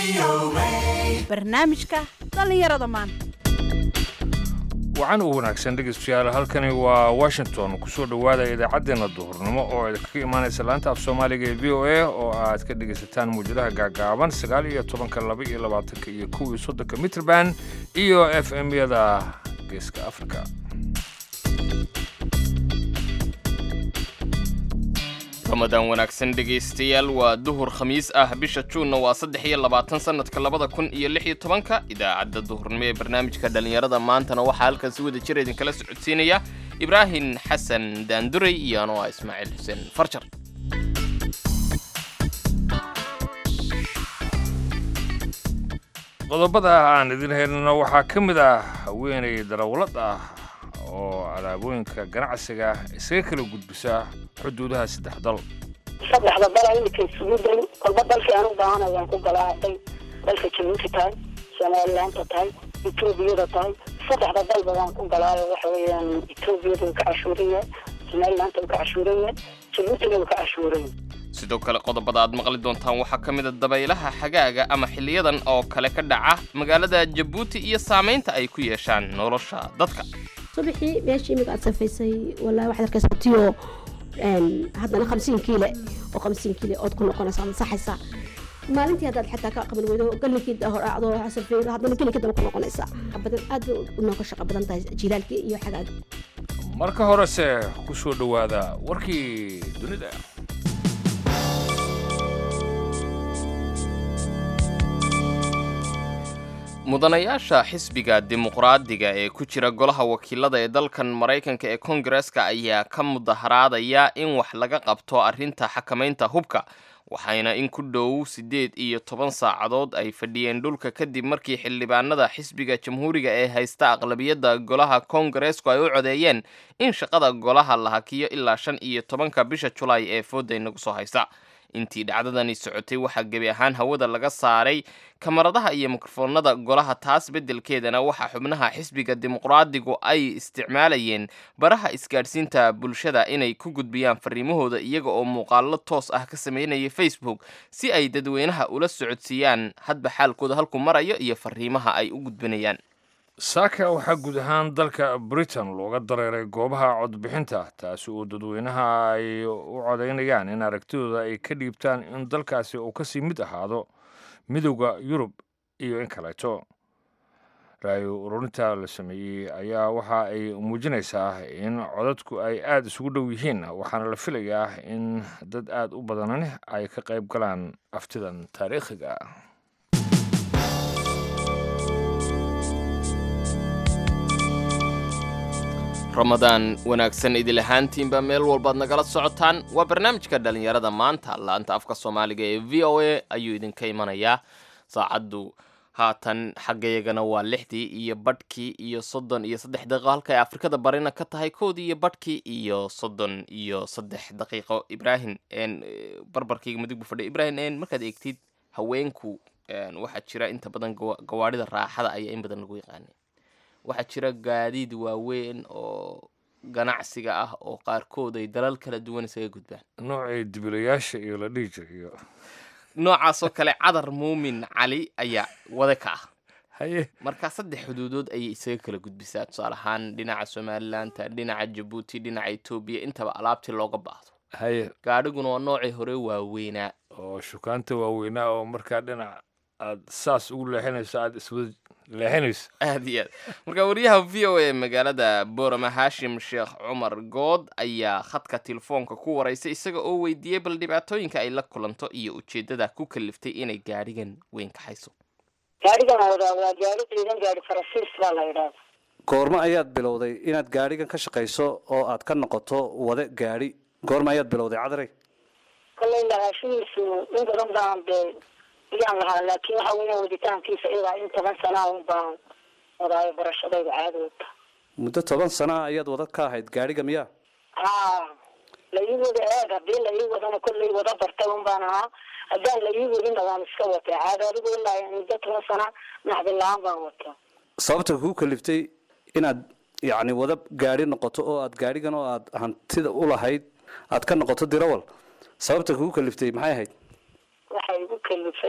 barnaamijka dhallinyarada maanta wacan u wanaagsan dhegeystayaal halkani waa washington kusoo dhowaada idaacaddeenna duhurnimo oo idinkaga imaanaysa laanta af soomaaliga ee v o a oo aad ka dhegaysataan muwjadaha gaagaaban sagaal iyo tobanka laba iyo labaatanka iyo kow iyo soddonka mitrband iyo f m yada geeska afrika ramadaan wanaagsan dhegaystayaal waa duhur khamiis ah bisha juunna waa saddex iyo labaatan sannadka labada kun iyo lix iyo tobanka idaacadda duhurnimo ee barnaamijka dhallinyarada maantana waxaa halkan si wada jira idinkala socodsiinaya ibraahim xasan daanduray iyo anoo ah ismaaciil xuseen farjar qodobada aan idin helno waxaa ka mid ah haweenay darawlad ah oo alaabooyinka ganacsiga isaga kala gudbisa xuduudaha saddex dal saddexda dal imika isugu day kolba dalkii aan u baahanay waan ku galaaday dalka jabuuti tahay somalilaanta tahay etoobiyada tahay saddexda dalba waan ku galaayo waxa weeyaan etoobiyada way ka cashuuraya somalilaanta way ka cashuuraya jabuutina way ka cashuuraya sidoo kale qodobada aad maqli doontaan waxaa ka mid a dabaylaha xagaaga ama xiliyadan oo kale ka dhaca magaalada jabuuti iyo saamaynta ay ku yeeshaan nolosha dadka subaxii meeshii imika aad safaysay walaa waxaad arkaysaa tiyo haddana hamsiin kiile oo hamsiin kiile ood ku noqonaysa ama saxaysa maalintii haddaad xataa ka qaban weydo gallinkii hor acdo safeeyo haddana gallinkii daba ku noqonaysa badan aad bay u nooga shaqo badan tahay jilaalkii iyo xagaaga marka horese ku soo dhowaada warkii dunida mudanayaasha xisbiga dimuqraadiga ee ku jira golaha wakiilada ee dalkan maraykanka ee kongareska ayaa ka mudaharaadaya in wax laga qabto arrinta xakamaynta hubka waxayna in ku dhow siddeed iyo toban saacadood ay fadhiyeen dhulka kadib markii xildhibaanada xisbiga jamhuuriga ee haysta aqlabiyadda golaha kongaresku ay u codeeyeen in shaqada golaha la hakiyo ilaa shan iyo tobanka bisha julaay ee fooda inagu soo haysa intii dhacdadani socotay waxaa gebi ahaan hawada laga saaray kamaradaha iyo mikrofoonada golaha taas beddelkeedana waxaa xubnaha xisbiga dimuqraadigu ay isticmaalayeen baraha isgaadhsiinta bulshada inay ku gudbiyaan fariimahooda iyaga oo muuqaallo toos ah ka sameynaya facebook si ay dadweynaha ula socodsiiyaan hadba xaalkooda halku marayo iyo fariimaha ay u gudbinayaan saaka waxaa guud ahaan dalka britain looga dareeray goobaha codbixinta taasi oo dadweynaha ay u codaynayaan in aragtidooda ay ka dhiibtaan in dalkaasi uu kasii mid ahaado midowda yurub iyo in kaleeto raayo ururinta la sameeyey ayaa waxa ay muujinaysaa in codadku ay aada isugu dhow yihiin waxaana la filayaa in dad aada u badanani ay ka qayb galaan aftidan taariikhiga ramadaan wanaagsan idil ahaantiinba meel walbaad nagala socotaan waa barnaamijka dhallinyarada maanta laanta afka soomaaliga ee v o a ayuu idinka imanayaa saacaddu haatan xaggayagana waa lixdii iyo badhkii iyo soddon iyo saddex daqiiqo halka ay afrikada barina ka tahay koodii iyo badhkii iyo soddon iyo saddex daqiiqo ibraahim barbarkayga mudug bu fadhiya ibraahim markaad eegtid haweenku waxaa jira inta badan gawaadhida raaxada ayaa in badan lagu yaqaanay waxaa jira gaadiid waaweyn oo ganacsiga ah oo qaarkood ay dalal kala duwan isaga gudbaan noocii dibilayaasha iyo la dhihi jiriyo noocaasoo kale cadar muumin cali ayaa wada ka ah haye markaa saddex xuduudood ayay isaga kala gudbisaa tusaale ahaan dhinaca somalilaanta dhinaca jabuuti dhinaca etoobiya intaba alaabtii looga baahdo haye gaadhiguna waa noocii hore waaweynaa oo shukaanta waaweynaa oo markaa dhinac aad saas ugu leexinayso aada iswada leexinayso aad iyo aad marka wariyaha v o a magaalada boorama haashim sheekh cumar good ayaa khadka telefoonka ku waraysay isaga oo weydiiyey bal dhibaatooyinka ay la kulanto iyo ujeeddada ku kaliftay inay gaadhigan weyn kaxayso gaadhigan wadaa waa gaadhi ciidan gaadhi farasiis baa la yidhaahda goormo ayaad bilowday inaad gaadhigan ka shaqayso oo aad ka noqoto wade gaadhi goormo ayaad bilowday cadarey kollay lahaashihiisu in badan baan dee ayaan lahaa laakiin waxa weeyaan waditaankiisa ilaa in toban sanaa un baan wadaayo barashadayda caadowta muddo toban sana ayaad wada ka ahayd gaadhiga miyaa haa la ii wada eeg haddii la ii wadana kollay wada bartay un baan ahaa haddaan la ii wadina waan iska watay caado adigu ilaa muddo toban sana naxdin la-aan baan wata sababta kuu kaliftay inaad yacni wada gaadhi noqoto oo aad gaadhigan oo aad hantida u lahayd aad ka noqoto dirawal sababta kugu kaliftay maxay ahayd waxay igu kalifay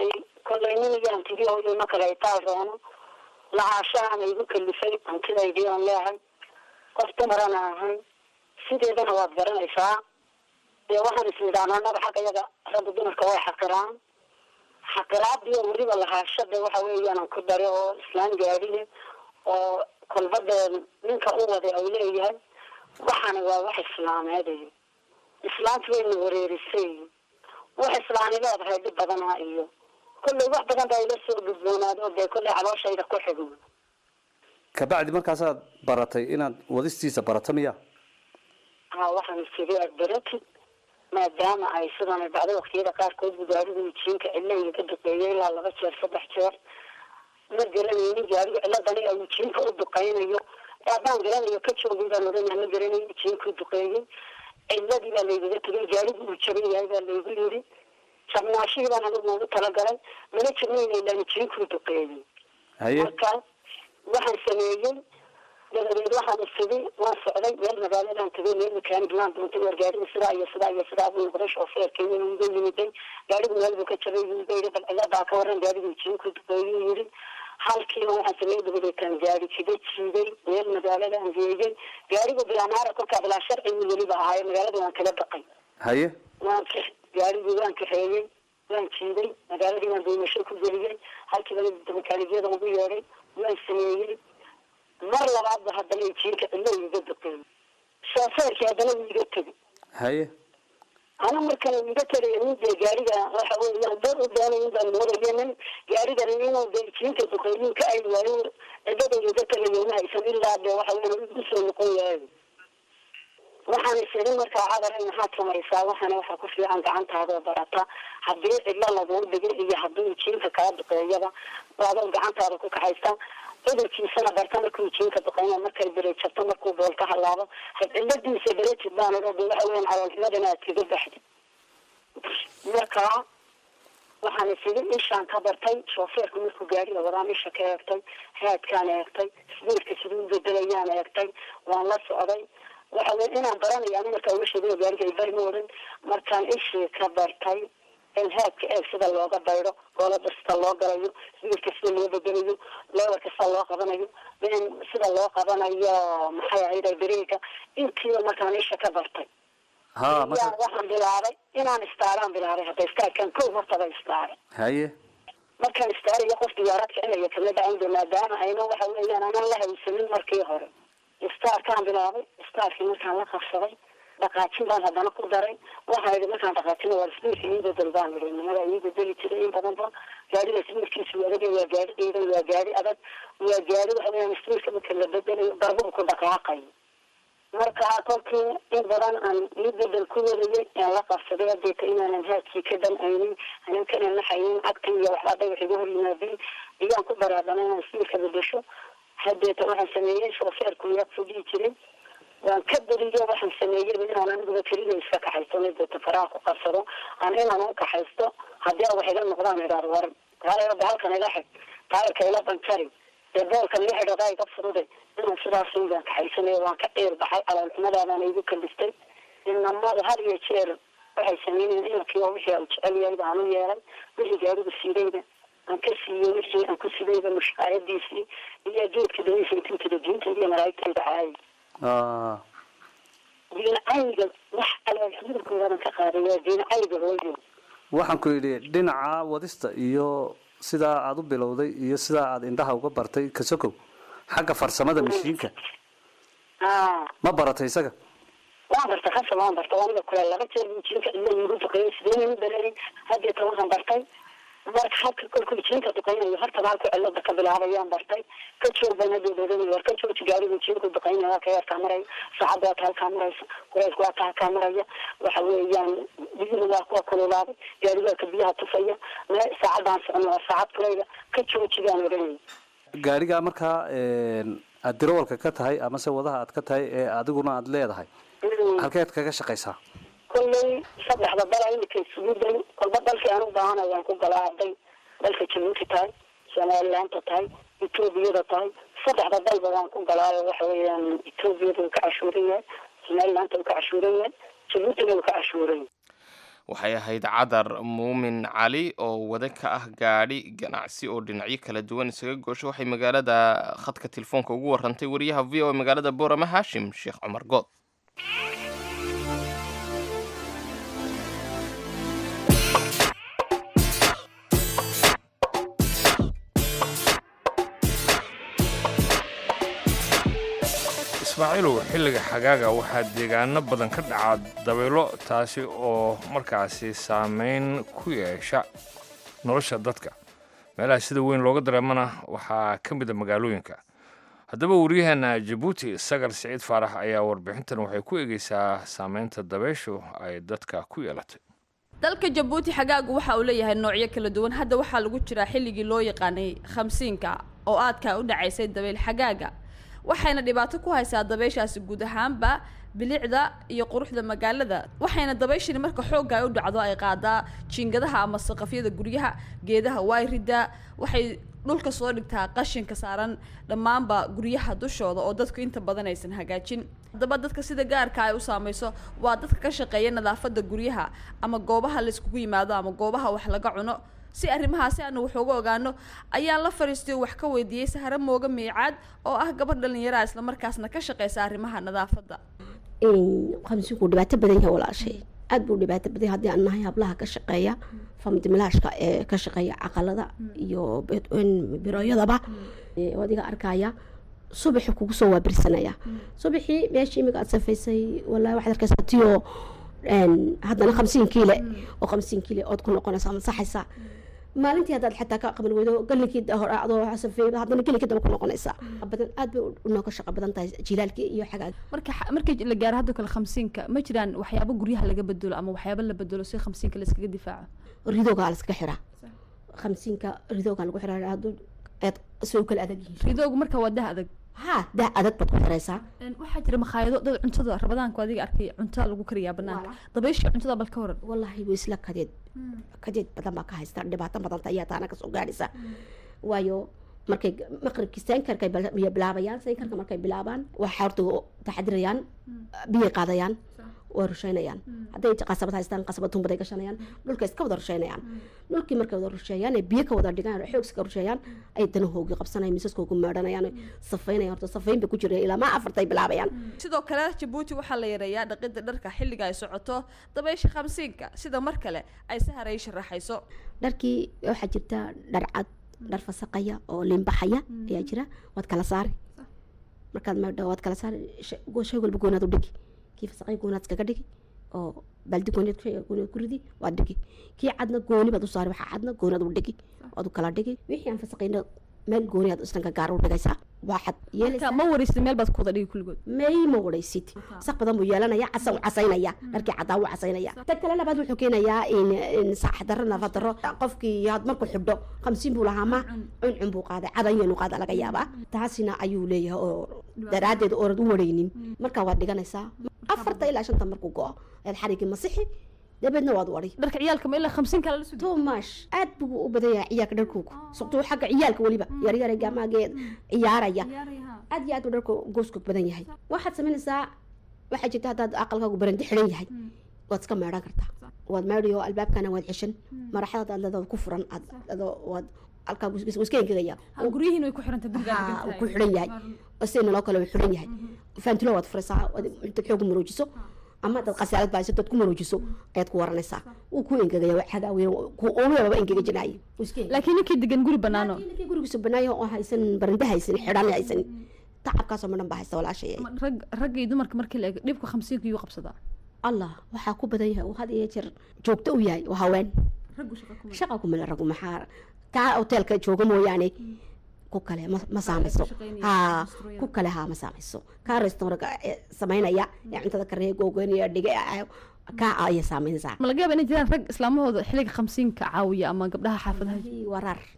kollay niniyaan tigi oo ima kale itaal roono lacaashaana igu kalifay hantidaydii aan leehay qof dumarana ahay sideedana waad garanaysaa dee waxaan isnidhaana annaga xagga yaga ragga dumarka way xaqiraan xaqiraadiyo weliba lahaashada waxa weeyaan ku dare oo islaan gaadhine oo kolbadee ninka u waday ay leeyahay waxaana waa wax islaameeday islaantu wayna wareerisay wax islaani leedahay dhib badanaa iyo kollay wax badan baa ila soo gudboonaado dee kollay calooshayda ku xigmo kabacdi markaasaad baratay inaad wadistiisa barato miya ha waxaan isiri adbaratid maadaama ay sidan dhacday waktiyada qaarkood bu gaarigu jiinka cillayga ka duqeeyay ilaa laba jeer saddex jeer ma garanaynin gaarigu ciladani ay jiinka u duqeynayo haddaan garanayo ka joogay baan oranaa ma garanayo jiinku duqeeyey ciladii baa laygaga tegay gaarigu uu jaban yahay baa laygu yiri jabnaashihii baan anigu ugu talagalay mana jabnayna ilaan jiinkuu duqeeyey haye marka waxaan sameeyey dabadeed waxaan isidi waan socday meel magaaladan tagay meel makaanig laan doontay war gaariga sidaa iyo sidaa iyo sidaa buu noqday shoofeerkii wuu iga yimiday gaarigu meel buu ka jabay buu iga yidhi bal ciladaa ka waran gaarigu jiinku duqeeyuu yidhi halkiiba waxaan sameeyey dabadeetaan gaari jiga jiiday meel magaaladaan geeyey gaarigu bilaanaara kolkaa bilaa sharcigu weliba ahaayo magaalada waan kala baqay haye waan ka gaarigii waan kaxeeyey waan jiiday magaaladii waan daymasho ku geliyey halkiiba makaanikiyada ugu yeedhay waan sameeyey mar labaadba haddana jiinka cilo iga duqeeyey shoofeerkii haddana wuu iga tegay haye ana markan iga tagay nin dee gaariga waxa weeyaan dad u doonay in baan moodaya nin gaarigan inuu dee jiinka duqeeyin ka ay waayo cidada iga tagayo ma haysan ilaa dee waxa weeyaan igu soo noqon waayo waxaan isiri markaa cadaray maxaad samaysaa waxaana waxa ku fiican gacantaadoo barata haddii cidlo laguu dhigay iyo haddii jiinka kaa duqeeyaba adoo gacantaada ku kaxaysta cudurkiisana barta markuu jiinka duqeyna markay berejabto markuu bool ka halaabo had ciladiisa berejid baan odhan de waxa weyan caloolximadana aad kaga baxdi markaa waxaan isidi ishaan ka bartay shoofeerku markuu gaariga wadaan isha ka eegtay haadkaan eegtay sbiirka siduu bedelayaan eegtay waan la socday waxa wey inaan baranayo ani markaa uga sheegay gaariga ay bari ma wadan markaan ishii ka bartay in haadka eeg sida looga baydo goolada sida loo galayo sbiirka sida loo bedelayo lewarka sida loo qabanayo in sida loo qabanayo maxay ahayd beriga intiiba markaan isha ka bartay ha yaa marka waxaan bilaabay inaan istaaraan bilaabay hadda istaarkan kow hortaba istaare haye markaan istaariyo qof diyaarad kicinaya kama dhacayn maadaama ayna waxa weeyaan anaan la haysanin markii hore istaarkaan bilaabay istaarkii markaan la qabsaday dhaqaajin baan haddana ku daray waxaan idhi markaan dhaqaajina waa sbiirka ii bedel baan idhi nimada ii bedeli jiray in badan ba gaariga sbiirkiisu adag waa gaari ciidan waa gaari adag waa gaari waxa weeyaan sbiirka marka la bedelayo darbuhu ku dhaqaaqayo marka kolkii in badan aan ii bedel ku warayay aan la qabsaday hadeeta inaanan haadkii ka dhamcaynin anan kana naxaynin cagtan iyo waxbaa dhagax iga hor yimaadeen iyaan ku baraadana inaan sbiirka bedesho hadeeta waxaan sameeyey shoofeerku yaa fudii jiray waan ka beriyo waxaan sameeyeyba inaan aniguba keliga iska kaxaysto mideeta faraha ku qabsado aan inaan u kaxaysto haddii a wax iga noqdaan idhaar waran taayaba halkan iga xig taayarka ila banjari dee boolkan ii xidhadaa iga furuday inaan sidaas baan kaxaysanayo waan ka ciir baxay caloolxumadaadaan igu kalistay inamada har iyo jeer waxay sameynayeen inankii oo wixii u jecel yahay baan u yeelay wixii gaarigu siidayda aan ka siiyey wixii aan ku sidayba mushaayadiisii iyo geedka daweysa intintada diinta iyo malaa'igtayda caayay Ah, diinacayga wax caloolxumadankoodaban ka qaaday waa diinacayga hooyo waxaan ku yidhi dhinaca wadista iyo sidaa aad u bilowday iyo sidaa aad indhaha uga bartay kasokow xagga farsamada mashiinka aa ma baratay isaga waan bartay khasa waan bartay aniga kule laba jeer buu jiinka ilo igu duqeeyay sideen u baleeyay hadeeta waxaan bartay marka halka kolkuu jiinka duqeynayo hortaba halku cilada ka bilaabayaan bartay ka joog baan hadii doodanay war ka jooji gaarigu jiinku duqeynaya waa ka yarkaa maraya saacadda waa ka halkaa maraysa kureysku waa ka halkaa maraya waxa weeyaan biyuhu waa kuwa kululaaday gaarigu waa ka biyaha tufaya me saacadaan socon waa saacad kuleyda ka jooji baan oranayay gaarigaa markaa een, aad dirowalka ka tahay amase wadaha aad ka tahay ee adiguna aad leedahay halkeed kaga shaqaysaa kolley saddexda dal imika isugu day kolba dalkii aan u baahana waan ku galaa hadday dalka jabuuti tahay somalilaanta tahay etoobiyada tahay saddexda dalba waan ku galaayo waxa weeyaan etoobiyada uu ka cashuuran yahay somalilaanta uu ka cashuuran yahay jabuutina uu ka cashuuran yahay waxay ahayd cadar muumin cali oo wada ka ah gaadhi ganacsi oo dhinacyo kala duwan isaga goosho waxay magaalada khadka telefoonka ugu warantay wariyaha v o magaalada boorama haashim sheekh cumar good ismaaciilow xilliga xagaaga waxaa deegaano badan ka dhaca dabaylo taasi oo markaasi saameyn ku yeesha nolosha dadka meelaha sida weyn looga dareemana waxaa ka mid a magaalooyinka haddaba waryaheena jabuuti sagar siciid faarax ayaa warbixintan waxay ku egeysaa saameynta dabeyshu ay dadka ku yeelatay dalka jabuuti xagaagu waxa uu leeyahay noocyo kala duwan hadda waxaa lagu jiraa xilligii loo yaqaanay khamsiinka oo aadka u dhacaysay dabeyl xagaaga waxayna dhibaato ku haysaa dabeyshaasi guud ahaanba bilicda iyo quruxda magaalada waxayna dabayshani marka xoogga ay u dhacdo ay qaadaa jiingadaha ama saqafyada guryaha geedaha wayrida waxay dhulka soo dhigtaa qashinka saaran dhammaanba guryaha dushooda oo dadku inta badan aysan hagaajin haddaba dadka sida gaarka ay u saameyso waa dadka ka shaqeeya nadaafada guryaha ama goobaha layskugu yimaado ama goobaha wax laga cuno si arrimahaasi aanu wax uga ogaano ayaan la fadhiistay oo wax ka weydiiyey sahre mooga miicaad oo ah gabadh dhallinyaraha islamarkaasna ka shaqeysa arrimaha nadaafadda khamsiinku dhibaato badan yahay walaashay aad buu dhibaato badan yahay haddii aan nahay hablaha ka shaqeeya famdimilaashka ee ka shaqeeya caqalada iyo birooyadaba oo adiga arkaya subaxi kugu soo waabirsanaya subaxii meeshii imika aad safaysay wallahi waxaad arkaysaa tiyoo haddana khamsiin kiile oo khamsiin kiile ood ku noqonaysa ama saxaysa maalintii haddaad xataa ka qaban weydo gallinkii hore adoo safeey haddana gelinkii daba ku noqonaysa badan aad bay unooga shaqo badan tahay jilaalkii iyo xagaag marka markii la gaaro hadda kale khamsiinka ma jiraan waxyaabo guryaha laga bedelo ama waxyaabo la bedelo si khamsiinka la iskaga difaaco ridoogaa la iskaga xiraa khamsiinka ridoogaa lagu xiraa hadduu aad soo kala adag yihiin ridoogu marka waa dah adag ha dah adag baad ku xiraysaa waxaa jira makhaayado dad cuntada rabadaanku adiga arkay cunta lagu kariyaa banaanka dabayshii cuntada bal ka waran wallaahi way isla kadeed kadeed badan baa ka haysta dhibaato badanta ayaa taana kasoo gaadhaysa waayo markay maqribkii saynkarkay bilaabayaan saynkarka markay bilaabaan waxaa horta taxadirayaan biyay qaadayaan way rusheynayaan hadday qasabad haystaan qasabad tumbaday gashanayaan dhulka iska wada rusheynayaan dhulkii markay wada rusheeyaan ee biyo ka wada dhigaan xoog iska rusheeyaan ay danahoogi qabsanayaan misaskoogu meedhanayaan safaynayaan horta safayn bay ku jireen ilaa maa afartay bilaabayaan sidoo kale jabuuti waxaa la yareeyaa dhaqida dharka xilliga ay socoto dabaysha khamsiinka sida mar kale ay saharay sharaxayso dharkii waxaa jirta dhar cad dhar fasaqaya oo liinbaxaya ayaa jira waad kala saari markaad meedho waad kala saari shay walba goonaad u dhigi kii fasaqay goonaad iskaga dhigi oo baldi gooneed gooneed ku ridi waad dhigi kii cadna gooni baad u saari waxaa cadna goonaad u dhigi waad u kala dhigi wixii aan fasaqayna meel gooni aad islanka gaar u dhigaysaa waxaad yeelaysaa ma waraysid meel baad ku wada dhigi kulligood may ma waraysid saq badan buu yeelanaya casa u casaynaya dharkii caddaa u casaynaya ta kale labaad wuxuu keenayaa in saax darro nafa darro qofkii had markuu xidho khamsiin buu lahaa ma cuncun buu qaaday cadan yanu qaada laga yaabaa taasina ayuu leeyahay oo daraaddeed oorad u waraynin markaa waad dhiganaysaa afarta ilaa shanta markuu go-o ayaad xarigii masixi dabeedna waad wari dharka ciyaalka ma ilaa khamsiin kale la soo tomash aad buu u badan yahay ciyaalka dharkoogu suqtuu xagga ciyaalka weliba yaryara gaamaageed ciyaaraya aad iyo aad uu dharka goosku badan yahay waxaad samaynaysaa waxaa jirta haddaad aqalkaagu barandi xidhan yahay waad iska meedhan kartaa waad meedhayo albaabkana waad xeshan maraxadaad aad leedaad ku furan aad waad halkaa iska engegaya guryihiin way ku xiranta ku xidhan yahay sina loo kale uu xidhan yahay faantilo waad furaysaa intaad xoogu maroojiso ama dad qasaalad baa dad ku maroojiso ayaad ku waranaysaa wuu ku engegaya xagaaweyn oomaba engega jinaayo laakiin ninkii degan guri banaano ninkii gurigiisa banaayo oo haysan barande haysan xidhan haysan tacabkaasoo midhan baa haysta walaashaya rag ragga iyo dumarka markii la eego dhibka khamsiinka yuu qabsadaa allah waxaa ku badan yahay had iyo jeer joogto u yahay waa haween shaqa kumale ragu maxaa kaa hoteelka jooga mooyaane ku kale ma saamayso ha ku kale ha ma saamayso kaa restaurant samaynaya ee cuntada karee googoynaya dhige kaa ayay saameynaysaa ma laga yaaba inay jiraan rag islaamahooda xilliga khamsiinka caawiya ama gabdhaha xaafadaha waraar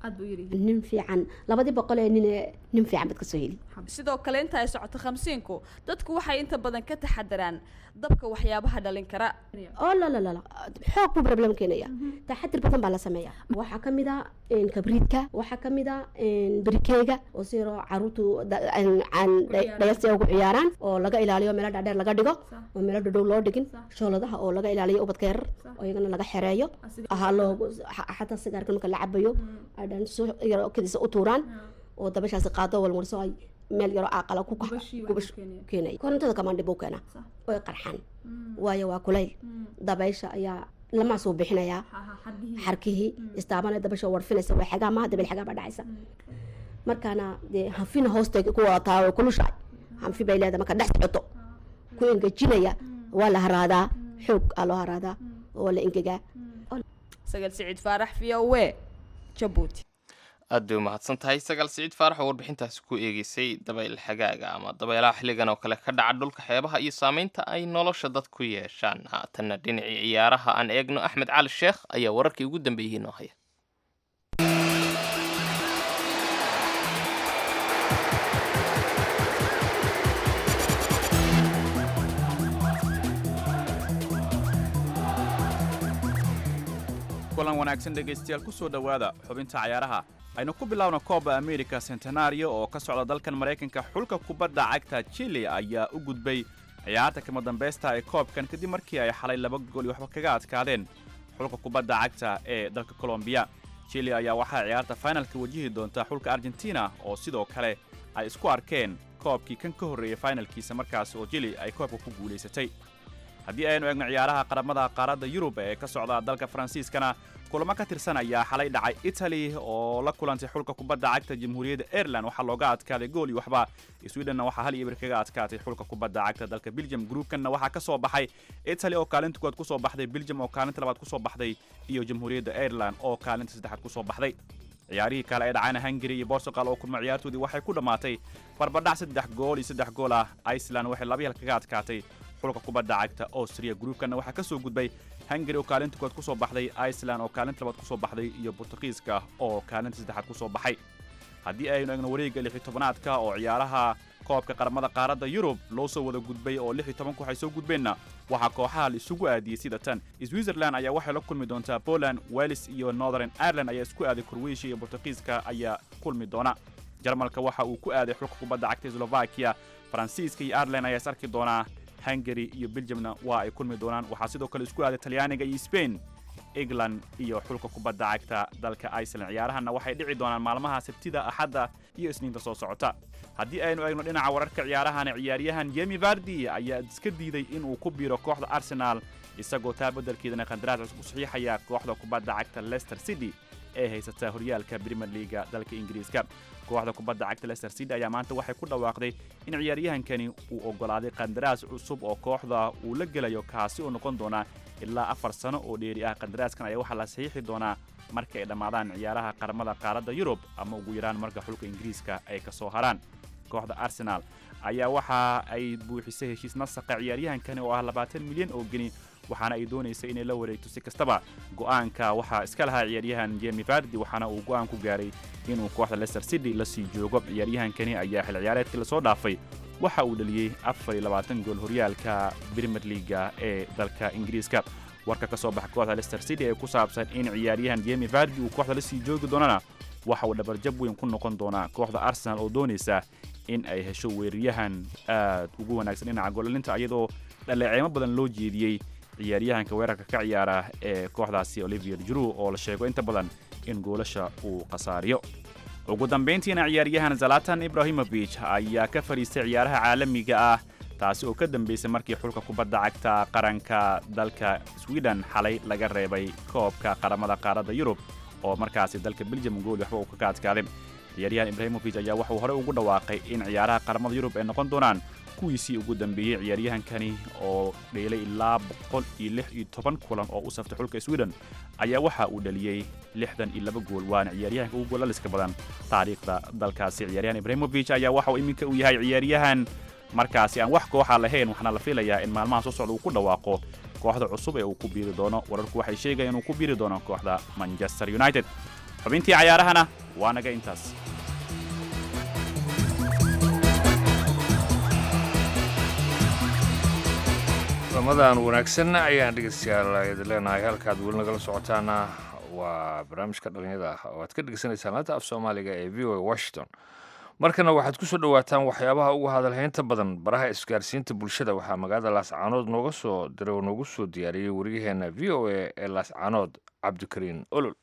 aad buu yiri nin fiican labadii boqol ee nin ee nin fiican baad kasoo heli sidoo kale inta ay socoto khamsiinku dadku waxay inta badan ka taxadaraan dabka waxyaabaha dhalin kara oo la la la la xoog buu problem keenaya taxadir badan baa la sameeyaa waxaa ka mid a een, kabriidka waxaa ka mid a een, berikeega oo si yaroo caruurtu da- aan- aan dha- dhayalsi ugu ciyaaraan oo laga ilaaliyo meelo dhaadheer laga dhigo oo meelo dhadhow loo dhigin shooladaha oo laga ilaaliyo ubadka yarar oo iyagana laga xereeyo ahaa loogu xa- xataa sigaarka marka la cabayo ay dhan su yaroo kadiisa u tuuraan oo dabashaasi qaado walmarso ay meel yaroo aaqala ku kax gubash keenay korontada kamaandhib uu keenaa oy qarxaan waayo waa kulayl dabaysha ayaa lamaasuu bixinayaa xarkihii istaabana dabasha warfinaysa waa xagaa maaha dabel xagaa baa dhacaysa markaana dee hanfina hoosta ku wadataa way kulushahay hanfi bay leedahay marka dhex socoto ku engejinaya waa la haraadaa xoog aa loo haraadaa oo waa la engegaa sagal siciid faarax v o w jabuuti aad bay umahadsan tahay sagaal siciid faarax oo warbixintaasi ku eegeysay dabayl xagaaga ama dabaylaha xilligan oo kale ka dhaca dhulka xeebaha iyo saameynta ay nolosha dad ku yeeshaan haatanna dhinacii ciyaaraha aan eegno axmed cali sheekh ayaa wararkii ugu dambeeyey noo haya kulan wanaagsan dhegaystayaal ku soo dhowaada xubinta cayaaraha aynu ku bilowna kooba america centenario oo ka socda dalkan maraykanka xulka kubadda cagta chile ayaa u gudbay ciyaarta kama dambaysta ee koobkan kadib markii ay xalay laba gool iyo waxba kaga adkaadeen xulka kubadda cagta ee dalka colombiya chile ayaa waxaa ciyaarta finalka wajihi doonta xulka argentina oo sidoo kale ay isku arkeen koobkii kan ka horreeyey finalkiisa markaas oo chile ay koobka ku guulaysatay haddii aynu eegno ciyaaraha qaramada qaaradda yurub ee ka socda dalka faransiiskana kulamo ka tirsan ayaa xalay dhacay italy oo la kulantay xulka kubadda cagta jamhuuriyadda ireland waxaa looga adkaaday gool iyo waxba swedhenna waxaa hal iyo bir kaga adkaatay xulka kubadda cagta dalka belgium gruupkanna waxaa ka soo baxay italy oo kaalinta koowaad ku soo baxday belgium oo kaalinta labaad ku soo baxday iyo jamhuuriyadda ireland oo kaalinta saddexaad ku soo baxday ciyaarihii kale ee dhacayna hungary iyo portugal oo kulma ciyaartoodii waxay ku dhammaatay barbadhac saddex gool iyo saddex gool ah iceland waxay laba hal kaga adkaatay xulka kubadda cagta austria gruupkanna waxaa ka soo gudbay hungary oo kaalinta koowaad ku soo baxday iceland oo kaalinta labaad ku soo baxday iyo bortugiiska oo kaalinta saddexaad ku soo baxay haddii aynu eegno wareegga lix iyo tobanaadka oo ciyaaraha koobka qaramada qaaradda yurub loo soo wada gudbay oo lix iyo toban koox ay soo gudbeenna waxaa kooxaha la isugu aadiyey sida tan switzerland ayaa waxay la kulmi doontaa poland wales iyo northern ireland ayaa isku aaday croatia iyo bortugiiska ayaa kulmi doona jarmalka waxa uu ku aaday xulka kubadda cagta slovakia faransiiska iyo ireland ayaa is arki doonaa hungary iyo belgiumna waa ay kulmi doonaan waxaa sidoo kale isku aaday talyaaniga iyo spain england iyo xulka kubadda cagta dalka iceland ciyaarahanna waxay dhici doonaan maalmaha sabtida axadda iyo isniinta soo socota haddii aynu eegno dhinaca wararka ciyaarahana ciyaaryahan yemi vardi ayaa iska diiday inuu ku biiro kooxda arsenal isagoo taa beddelkeedana qandaraas cusub u saxiixaya kooxda kubadda cagta leicester city ee haysata horyaalka premier leaga dalka ingiriiska kooxda kubadda cagta leicester city ayaa maanta waxay ku dhawaaqday in ciyaaryahankani uu oggolaaday qandaraas cusub oo kooxda uu la gelayo kaasi oo noqon doona ilaa afar sano oo dheeri ah qandaraaskan ayaa waxaa la saxiixi doonaa marka ay dhammaadaan ciyaaraha qaramada qaaradda yurub ama ugu yaraan marka xulka ingiriiska ay ka soo haraan kooxda arsenal ayaa waxa ay buuxisay heshiis nasaqa ciyaaryahankani oo ah labaatan milyan oo geni waxaana ay doonaysa inay la wareegto si kastaba go'aanka waxaa iska lahaa ciyaaryahan jemi vardi waxaana uu go'aan ku gaaray inuu kooxda leicester city la sii joogo ciyaaryahankani ayaa xil ciyaareedkii lasoo dhaafay waxa uu dhaliyey afar iyo labaatan gool horyaalka premier leaga ee dalka ingiriiska warka ka soo baxa kooxda leicester city ee ku saabsan in ciyaaryahan jemi vardi uu kooxda la sii joogi doonana waxa uu dhabarjab weyn ku noqon doonaa kooxda arsenal oo doonaysa in ay hesho weeraryahan aad ugu wanaagsan dhinaca goolalinta iyadoo dhaleeceemo badan loo jeediyey ciyaaryahanka weerarka ka ciyaara ee kooxdaasi olivier juru oo la sheego inta badan in goolasha uu khasaariyo ugu dambayntiina ciyaaryahan zalatan ibrahimovic ayaa ka fadhiistay ciyaaraha caalamiga ah taasi oo ka dambaysay markii xulka kubadda cagta qaranka dalka sweden xalay laga reebay koobka qaramada qaaradda yurub oo markaasi dalka belgium gool waxba uu kaga adkaaday ciyaaryahan ibrahimovic ayaa waxuu horey ugu dhawaaqay in ciyaaraha qaramada yurub ay noqon doonaan kuwiisii ugu dambeeyey ciyaaryahankani oo dheelay ilaa boqol iyo lix iyo toban kulan oo u saftay xulka sweden ayaa waxa uu dhaliyey lixdan iyo laba gool waana ciyaaryahanka ugu goolaliska badan taariikhda dalkaasi ciyaaryahan ibrahimovic ayaa waxa uu iminka uu yahay ciyaaryahan markaasi aan wax kooxa lahayn waxaana la filayaa in maalmaha soo socda uu ku dhawaaqo kooxda cusub ee uu ku biiri doono wararku waxay sheegayaan inuu ku biiri doono kooxda manchester united xubintii cayaarahana waa naga intaas ramadan wanaagsan ayaan dhegeystayaal idin leenahay halkaad weli nagala socotaana waa barnaamijka dhalinyada ah oo aad ka dhegeysanaysaan laanta af soomaaliga ee v o a washington markana waxaad ku soo dhowaataan waxyaabaha ugu hadalhaynta badan baraha isgaarsiinta bulshada waxaa magaalada laascaanood nooga soo diray oo noogu soo diyaariyey waryaheena v o a ee laascaanood cabdikariin olol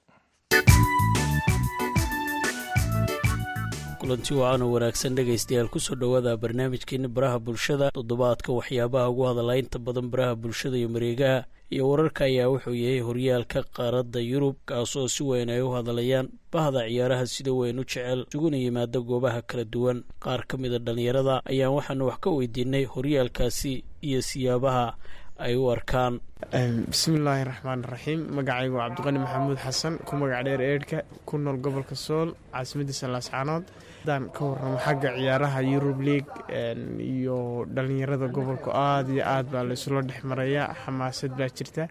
kulanti wacaana wanaagsan dhegaystayaal kusoo dhowaada barnaamijkeeni baraha bulshada toddobaadka waxyaabaha ugu hadalaynta badan baraha bulshada iyo mareegaha iyo wararka ayaa wuxuu yahay horyaalka qaaradda yurub kaasoo si weyn ay u hadalayaan bahda ciyaaraha sida weyn u jecel isuguna yimaada goobaha kala duwan qaar ka mida dhallinyarada ayaan waxaanu wax ka weydiinay horyaalkaasi iyo siyaabaha ay u arkaan bismillaahi raxmaan raxiim magacaygu waa cabdiqani maxamuud xasan ku magac dheer eedhka ku nool gobolka sool caasimadiisa laascaanood haddaan ka warramo xagga ciyaaraha yurub league iyo dhallinyarada gobolku aada iyo aad baa laysula dhex marayaa xamaasad baa jirta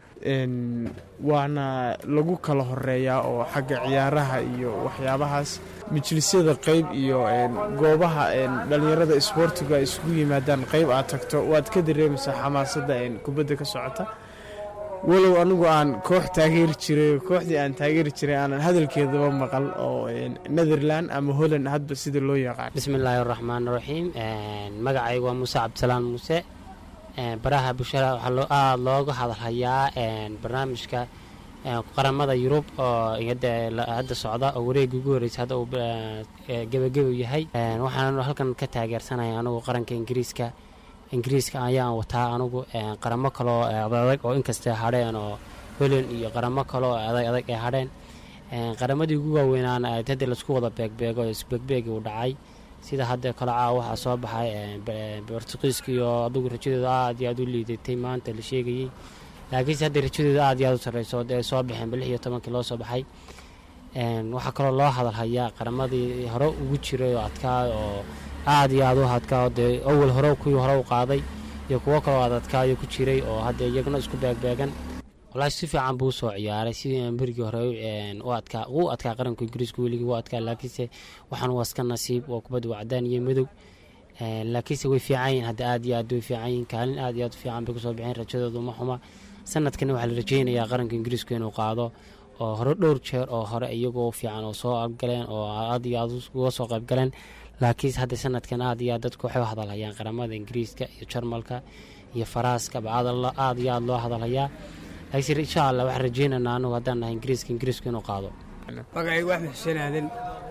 waana lagu kala horeeyaa oo xagga ciyaaraha iyo waxyaabahaas majlisyada qeyb iyo goobaha dhallinyarada isboortigu ay isugu yimaadaan qeyb aad tagto waad ka dareemaysaa xamaasadda kubadda ka socota walow anigu aan koox taageeri jiray kooxdii aan taageeri jiray aanan hadalkeedaba maqal oo netherland ama holland hadba sida loo yaqaan bismillaahi raxmaan raxiim magacaygu waa muuse cabdisalaan muuse baraha bulshada waxaa aada looga hadalhayaa barnaamijka qaramada yurub oo hadda socda oo wareega ugu horeysa hadda uu gebageba yahay waxaan halkan ka taageersanaya anigu qaranka ingiriiska ingiriiska ayaan wataa anugu qaramo kaloo adag oo inkastay hadheen oo holand iyo qaramo kaloo adag adag ay hadheen qaramadii ugu waaweynaana hadda laisku wada beegbeego isbeegbeegi uu dhacay sida hadda kale caawa waxaa soo baxay bortuqiiska iyo adugu rajadooda aad iyo aad u liidatay maanta la sheegayey laakiinse hadda rajadooda aad iyo aad u sarreyso dee soo baxeen lix iyo tobankii loo soo baxay waxaa kaloo loo hadalhayaa qaramadii hore ugu jiray oo adkaa oo aad iyo aad u hadkaa dee awal hore kuwii hore u qaaday iyo kuwo kaloo aad adkaayo ku jiray oo hadda iyaguna isku beegbeegan walaahi si fiican buu usoo ciyaaray sidii berigii hore u adkaa uu adkaa qaranka ingiriiska weligii u adkaa laakiinse waxaan waa iska nasiib oo kubadda waa cadaan iyo madow laakiinse way fiican yihin hadda aad iyo aad way fiican yihin kaalin aad iyo aad u fiican bay kusoo bixeen rajadoodu ma xuma sanadkani waxaa la rajeynayaa qaranka ingiriisku inuu qaado oo hore dhowr jeer oo hore iyagoo fiican oo soo abgaleen oo aad iyo aad uga soo qaybgaleen laakiinse hadda sanadkan aad iyo aad dadku waxay u hadalhayaan qaramada ingiriiska iyo jarmalka iyo faraaska ba aad iyo aad loo hadalhayaa laakiinse insha allah waxaan rajeynaynaa anagu haddaan nahay ingiriiska ingiriisku inuu qaado magacaygu axmed xuseen aadan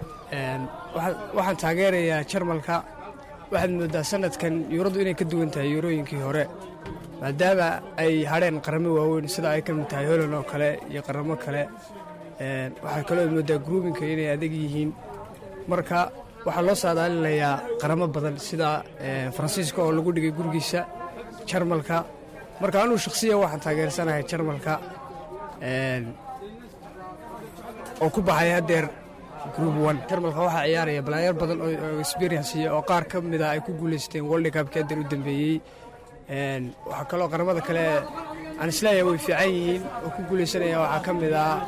waxaan taageerayaa jarmalka waxaad moodaa sanadkan yuuradu inay ka duwan tahay yuurooyinkii hore maadaama ay hadheen qaramo waaweyn sida ay ka mid tahay holand oo kale iyo qaramo kale waxaa kaloo moodaa gruubinka inay adag yihiin marka waxaa loo saadaalinayaa qaramo badan sida faransiiska oo lagu dhigay gurigiisa jarmalka marka anugu shakhsiyan waxaan taageersanahay jarmalka oo ku baxay haddeer group one jarmalka waxaa ciyaaraya balaayar badan oo experiensiya oo qaar ka mida ay ku guulaysteen world cupkii haddeer u dambeeyey waxaa kaloo qaramada kale aan isleeyahay way fiican yihiin oo ku guulaysanaya waxaa ka mid ah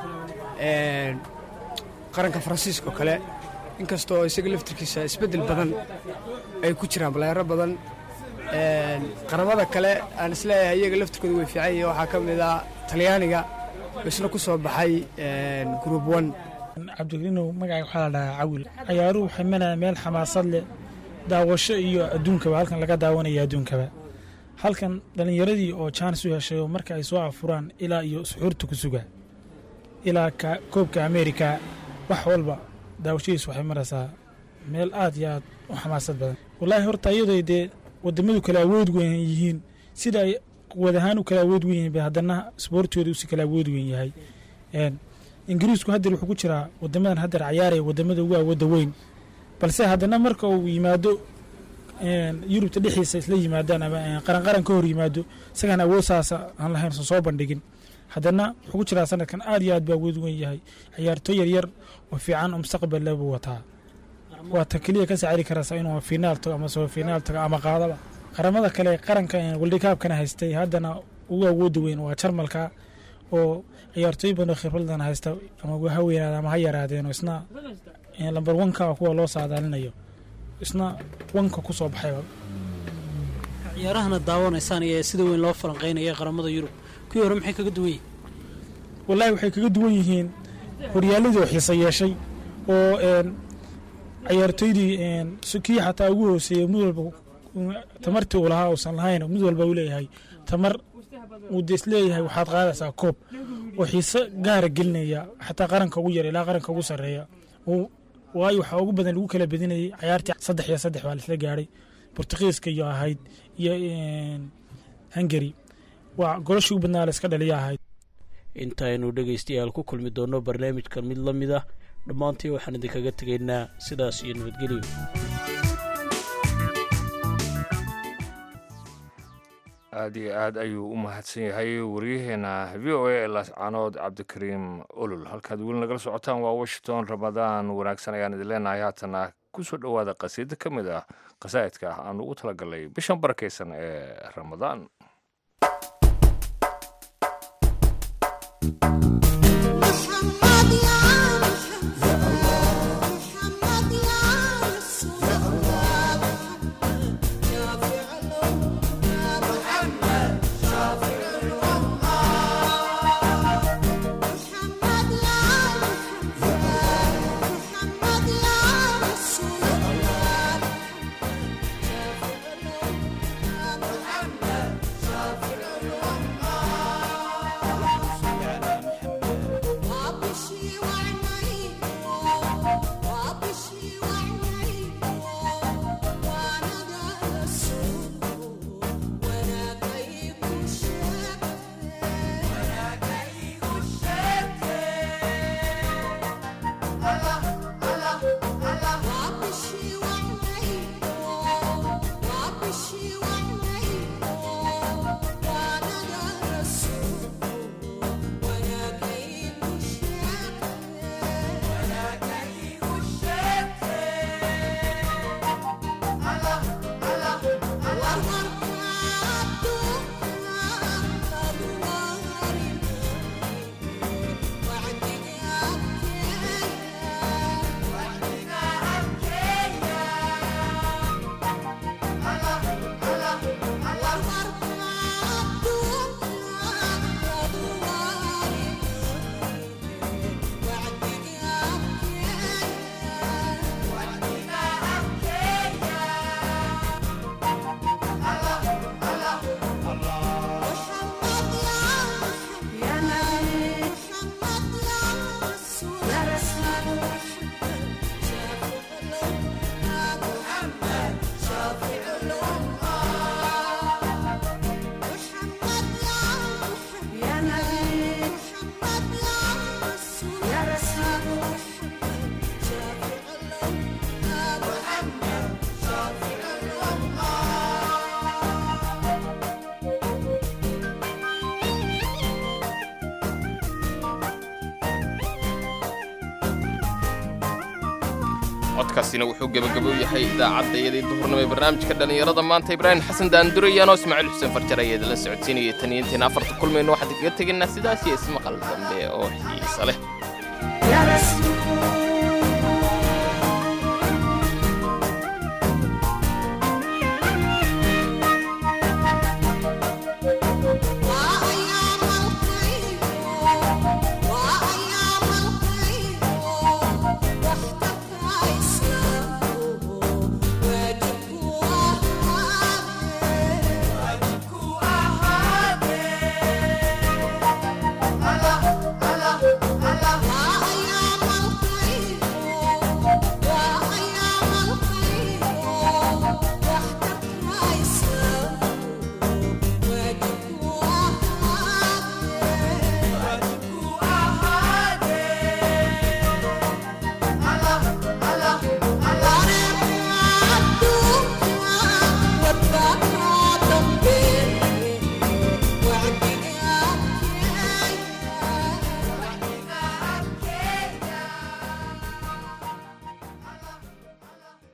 qaranka faransiiska oo kale inkastoo isaga laftirkiisa isbeddel badan ay ku jiraan balaayaro badan qaramada kale aan isleeyahay iyaga laftirkooda way fiican yihiin waxaa ka mid ah talyaaniga oo isna ku soo baxay group one cabdigariinow magacayga waxaa la dhahaa cawil ciyaaruhu waxay manayaan meel xamaasad leh daawasho iyo adduunkaba halkan laga daawanaya adduunkaba halkan dhallinyaradii oo jaanis u heshay oo marka ay soo afuraan ilaa iyo suxuurta ku suga ilaa koobka ameerika wax walba daawashadiis waxay maraysaa meel aad iyo aad u xamaasad badan wallaahi horta iyadoo dee wadamadu kala awood weyn yihiin sida ay quwad ahaan u kala awood weyn yihiin ba haddana isboortooda usi kala awood weyn yahay ingiriisku haddeer wuxuu ku jiraa wadamadan haddeer cayaaraya wadamada ugu awoodda weyn balse haddana marka uu yimaado yurubta dhexdiisa isla yimaadaan ama qaranqaran ka hor yimaado isagaan awood saasa aan lahayn san soo bandhigin haddana wuxuu ku jiraa sanadkan aad iyo aad baa awood weyn yahay ciyaartooy yaryar oo fiican oo mustaqbal buu wataa waa ta keliya ka saacidi karaysa inuu finaal tago ama soo finaal tago ama qaadaba qaramada kale qaranka waldikaabkana haystay haddana ugu awoodda weyn waa jarmalka oo ciyaartooy badan oo khibradan haysta ama ha weynaada ama ha yaraadeen oo isna lamber wanka kuwa loo saadaalinayo isna wanka ku soo baxayba ciyaarahana daawanaysaan iyo sida weyn loo falanqeynaya qaramada yurub kuwii hore maxay kaga duwan yihiin wallaahi waxay kaga duwan yihiin horyaaladii oo xiisa yeeshay oo ciyaartooydii kii xataa ugu hooseeyey mid walba tamartii uu lahaa uusan lahayn mid walba uu leeyahay tamar uu de isleeyahay waxaad qaadaysaa koob oo xiise gaara gelinaya xataa qaranka ugu yar ilaa qaranka ugu sarreeya waayo waxaa ugu badan lagu kala bedinayay cayaartii saddex iyo saddex baa laisla gaadhay bortugiiska iyo ahayd iyo hungary waa golashii ugu badnaa la iska dhaliya ahayd intaaynu dhegaystayaal ku kulmi doonno barnaamijkan mid la mid ah dhammaantii waxaan idinkaga tegaynaa sidaas iyo nabadgelyo aad iyo aad ayuu u mahadsan yahay waryaheena v o a lascanood cabdikariim olol halkaad weli nagala socotaan waa washington ramadaan wanaagsan ayaan idin leenahay haatana ku soo dhowaada qasiido ka mid ah qasaa'idka ah aan ugu talagalnay bishan barakaysan ee ramadaan codkaasina wuxuu gebagabo yahay idaacadda iyadii duhurnimo ee barnaamijka dhallinyarada maanta ibraahim xasan daandurayaanoo ismaaciil xuseen farjar ayaa idinla socodsiinaya tan iyo intayn afarta kulmayno waxaan kaga tegaynaa sidaas iyo ismaqal dambe oo xiisa leh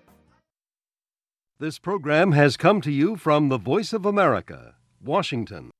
This program has come to you from the Voice of America, Washington.